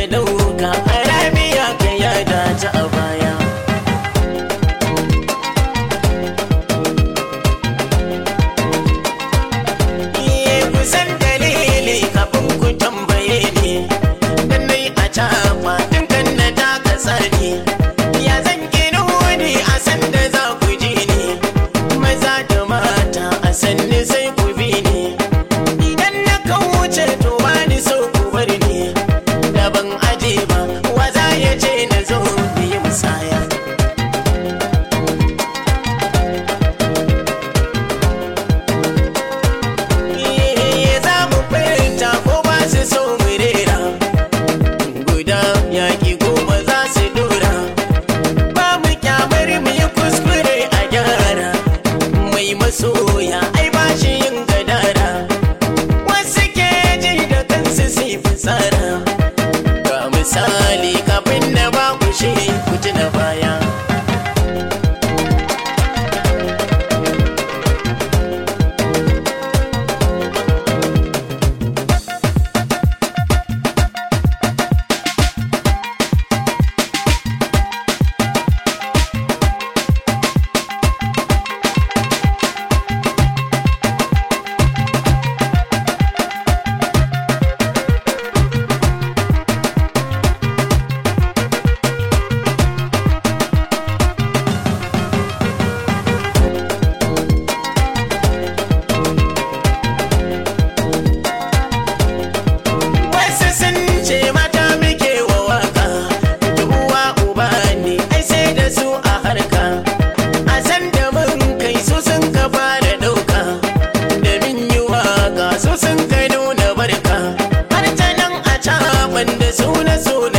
dauka haramiya ka yada ta a baya Iye kusan dalili kafin ku tambaye ni Dan nai a caba dinkan na taka sani Ya zan gina wani a san da za ku ji ni Maza da mata a sanni sai ku bi ni Idan na kauce to ba ni so ku bar ni Da ban aje ba waza ya ce na zo yi musaya Iye za mu fahimta ko ba su so mu rera guda yaƙi goma za su dora ba mu kyamar mu yi kuskure a gyara mai masoya ai ba shi yin gadara wasu ke ji da kansu sai fitsara ga misali kafin na ba ku shi ku ji na baya Wasu sun ce mata muke wa waka, da uwa uba ne, ai sai da su a harka. A san da mun kai su sun ka fara ɗauka, da min yi waka su sun ka nuna barka. Har ta nan a caban da su na so na